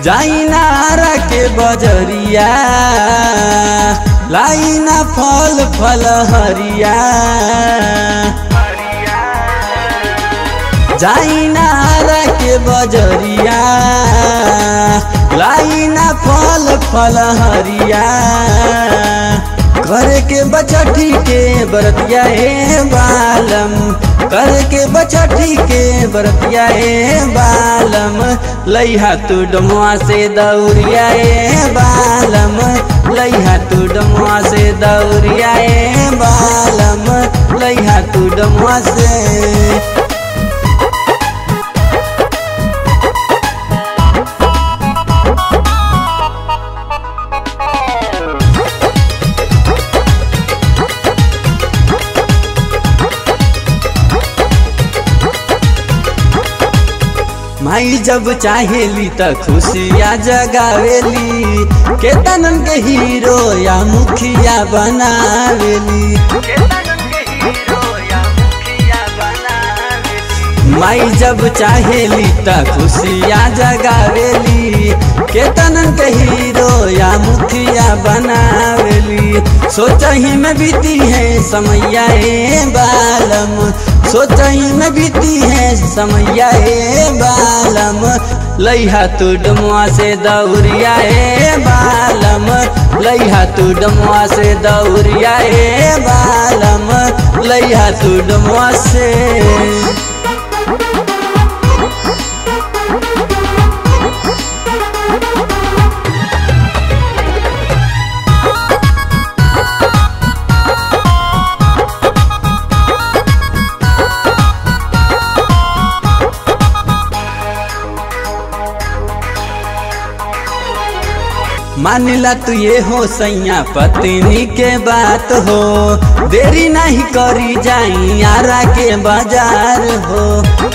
जाइनारा के बजरिया लाइना फल फल हरिया जाइनारा के बजरिया लाइना फल फल हरिया करे के बचठी के बरतिया हे बालम करे के बचठी के बरतिया हे बालम लैहा तू डमुआ से दौरिया हे बालम लैहा तू डमुआ से दौरिया हे बालम लैहा तू डमुआ से माई जब चाहेली त खुशिया जगावेली केतनन के हीरो या मुखिया बनावेली माई जब चाहेली त खुशिया जगावेली केतनन के हीरो या मुखिया बनावेली सोचही में बीती है समैया ए बालम सोचही में बीती है समैया ए बालम लैहा तू डमुआ से दौरिया ए बालम लैहा तू डमुआ से दौरिया ए बालम लैहा तू डमुआ से मानिला तू ये हो सैया पत्नी के बात हो देरी नहीं करी जाई यारा के बाजार हो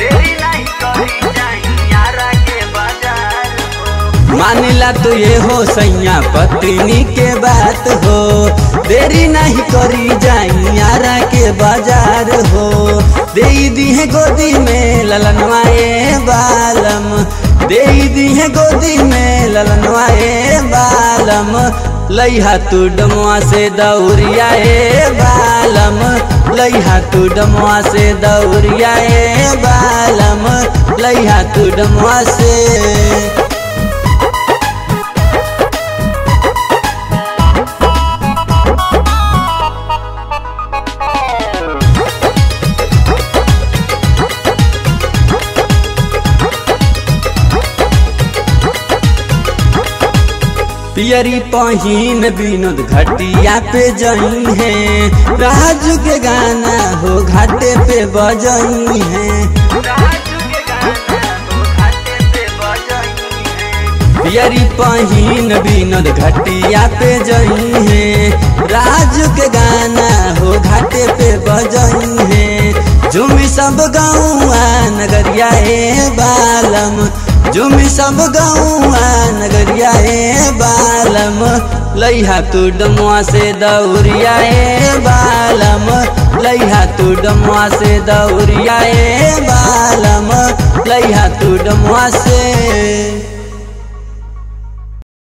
मानिला तू ये हो सैया पत्नी के बात हो देरी नहीं करी जाई यारा के बाजार हो दे दी है गोदी में ललनवाए बालम दे दी है गोदी में ललनवाए बालम लैहा तू डमुआ से दौरिया ए बालम लैहा तू डमुआ से दौरिया ए बालम लैहा तू डमुआ से पियरी पहिन विनोद घटिया पे जई है राजू के गाना हो घाटे पे बजई है पियरी पहिन विनोद घटिया पे जई है राजू के गाना हो घाटे पे बजई है झुमी सब गौआ नगरिया ए बालम झुमी सब गौआ नगरिया ए बालम लैहा तू डमुआ से दौरिया ए बालम लैहा तू डमुआ से दौरिया ए बालम लैहा तू डमुआ से